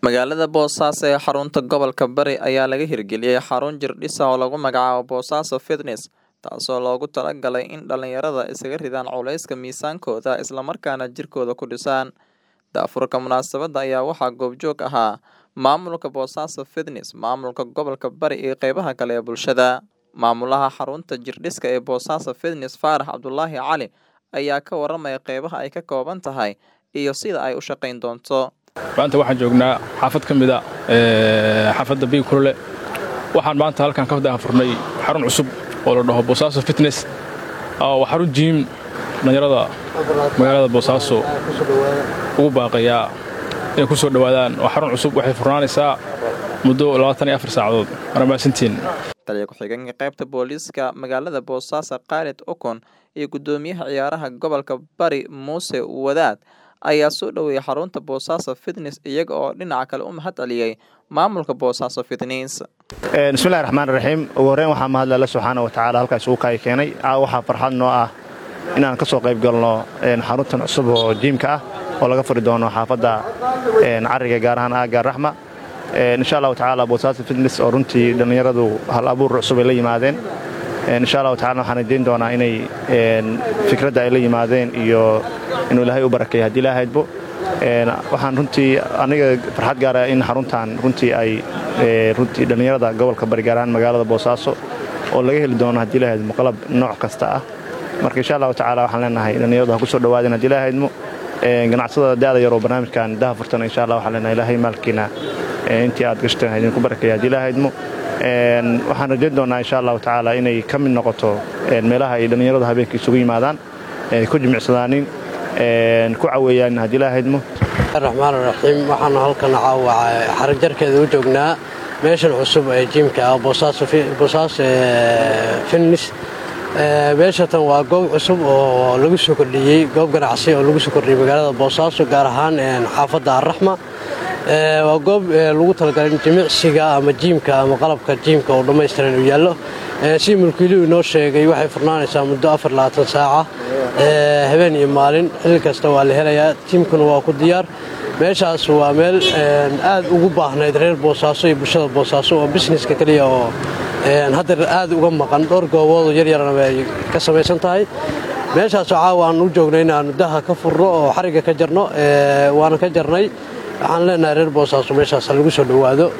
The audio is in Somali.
Magaalada Boosaaso ee xarunta gobolka Bari ayaa laga hirgeliyay xarun jirdhis ah oo lagu magacaabo Boosaaso Fitness, taasoo loogu talagalay in dhalinyarada iskaga ridaan culayska miisaankooda isla markaana jirkooda ku dhisaan. Daafurka munaasabadda ayaa waxaa goobjoog ahaa maamulka Boosaaso Fitness, maamulka gobolka Bari iyo qeybaha kale ee bulshada. Maamulaha xarunta jirdhiska ee Boosaaso Fitness Faarax Cabdulaahi Cali ayaa ka waramaya qeybaha ay ka kooban tahay iyo sida ay u shaqayn doonto. maanta waxaan joognaa xaafad ka mida xaafadda biig kulule waxaan maanta halkan ka daafurnay xarun cusub oo la dhaho boosaaso fitness waa xarun jiim dhalinyarada magaalada boosaaso ugu baaqayaa inay ku soo dhowaadaan waa xarun cusub waxay furnaanaysaa muddo saacadood waana mahadsantiin taliya ku-xigeenka qaybta booliiska magaalada boosaaso khaalid okon iyo guddoomiyaha ciyaaraha gobolka bari muuse wadaad ayaa soo dhoweeyay xarunta boosaaso fitness iyaga oo dhinaca kale u mahad celiyey maamulka boosaaso fitness bismillahi raxmaan raxiim ugu horreyn waxaa mahadle alle subxaana wa tacaala halkaas ugu kaayi keenay waxaa farxad noo ah inaan ka soo qayb galno xaruntan cusub oo jiimka ah oo laga furi doono xaafadda cariga gaar ahaan aagga raxma insha allahu tacaala boosaaso fitness oo runtii dhallinyaradu hal abuur cusub ay la yimaadeen insha allahu tacala waxaan idiin doonaa inay fikradda ay la yimaadeen iyo inuu ilaahay u barakeeya haddii ilaahaydbo waxaan runtii aniga farxad gaara in xaruntan runtii ay runtii dhallinyarada gobolka bari gaar ahaan magaalada boosaaso oo laga heli doono haddii ilahaydmo qalab nooc kasta ah marka insha allahu tacala waxaan leenahay dhallinyaradu ha ku soo dhowaadeen haddii ilahaydmo ganacsadada da'da yar oo barnaamijkan daha furtana insha allah waxaan leenahay ilaahay maalkiina intii aad gashteen idinku barakeeya haddii ilahaydmo waxaan rajayn doonaa insha allahu tacaala inay ka mid noqoto meelaha ay dhallinyaradu habeenka isugu yimaadaan ku jimicsadaanin ku caweeyaan haddii ilahaydmo raxmaan raxiim waxaanu halkan caawa xarajarkeeda u joognaa meeshan cusub ee jiimka ah boosaaso fitness meeshatan waa goob cusub oo lagu soo kordhiyey goob ganacsi oo lagu soo kordhiyey magaalada boosaaso gaar ahaan xaafadda arraxma waa goob lagu talagalay in jimicsiga ama jiimka ama qalabka jiimka oo dhammaystiran uu yaallo si mulkiiluhu inoo sheegay waxay furnaanaysaa muddo saaca habeen iyo maalin xilli kasta waa la helayaa jiimkuna waa ku diyaar meeshaas waa meel aad ugu baahnayd reer boosaaso iyo bulshada boosaaso oo bisneska keliya oo hadda aad uga maqan dhowr gooboodoo yaryarana ay ka samaysan tahay meeshaasoo caawa aan u joogno inaannu daha ka furno oo xarigga ka jarno waana ka jarnay waxaan leenahay reer boosaaso meeshaas lagu soo dhowaado